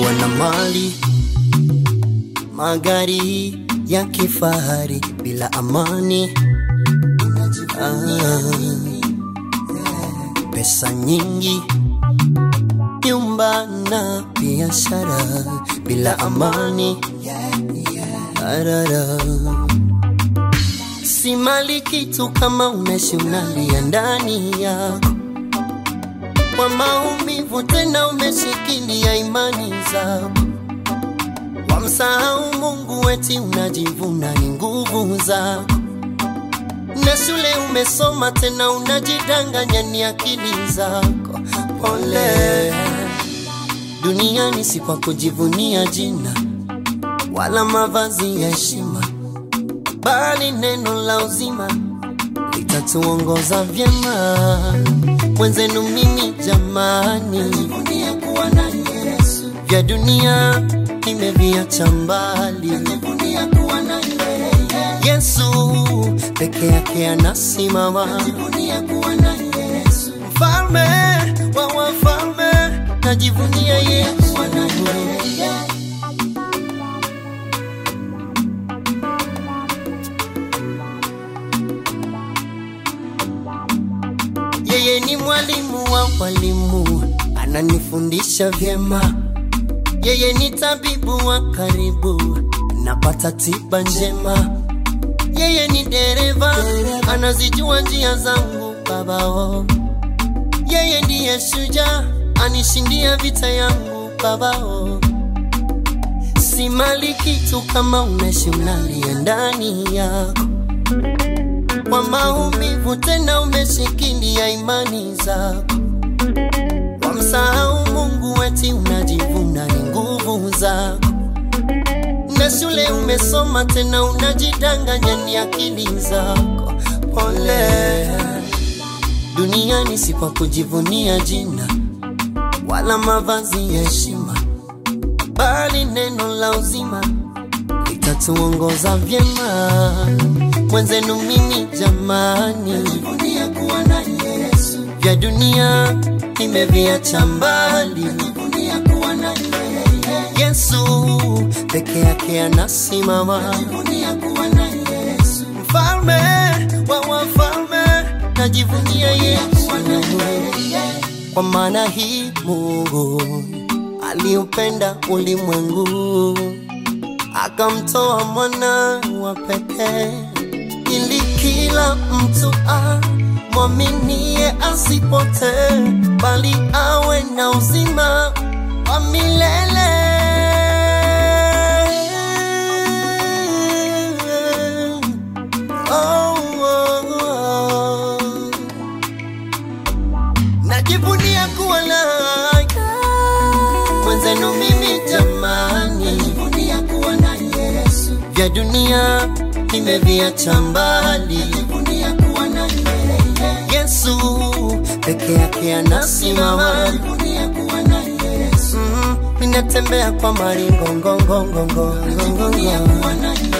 kuwa na mali, magari ya kifahari bila amani. Ah, pesa nyingi, nyumba na biashara bila amani. Arara. Si mali kitu kama unaishi unalia ndani yako kwa maumivu, tena umeshikilia imani zako, wamsahau Mungu eti unajivuna ni nguvu zako, na shule umesoma tena unajidanganya ni akili zako. Pole, duniani si kwa kujivunia jina wala mavazi ya heshima, bali neno la uzima litatuongoza vyema. Mwenzenu mimi jamani, najivunia kuwa na Yesu. Vya dunia nimeviacha mbali, najivunia kuwa na yeye. Yesu peke yake anasimama, najivunia kuwa na Yesu. Mfalme wa wafalme, najivunia Yesu. Yeye ni mwalimu wa walimu, ananifundisha vyema. Yeye ni tabibu wa karibu, napata tiba njema. Yeye ni dereva, anazijua njia zangu babao. Yeye ndiye shujaa, anishindia vita yangu babao. Si mali kitu kama unaishi unalia ndani yako kwa maumivu, tena umeshikilia imani zako, wamsahau Mungu eti unajivuna ni nguvu zako, na shule umesoma tena unajidanganya ni akili zako. Pole, duniani si kwa kujivunia jina wala mavazi ya heshima, bali neno la uzima litatuongoza vyema. Mwenzenu mimi jamani, najivunia kuwa na Yesu. Vya dunia nimeviacha mbali, najivunia kuwa na yeye. Yesu peke yake anasimama, najivunia kuwa na Yesu. Mfalme wa wafalme, najivunia Yesu. Kwa maana hii Mungu aliupenda ulimwengu akamtoa mwana wa pekee ili kila mtu amwaminie asipotee, bali awe na uzima wa milele. Oh, oh, oh. Najivunia kuwa like mwenzenu mimi jamani, najivunia kuwa na Yesu. Vya dunia nimeviacha mbali, najivunia kuwa na yeye. Yesu peke yake anasimama, najivunia kuwa na Yesu. Mm, ninatembea kwa maringo ngongo ngongo ngongo, najivunia kuwa na yeye.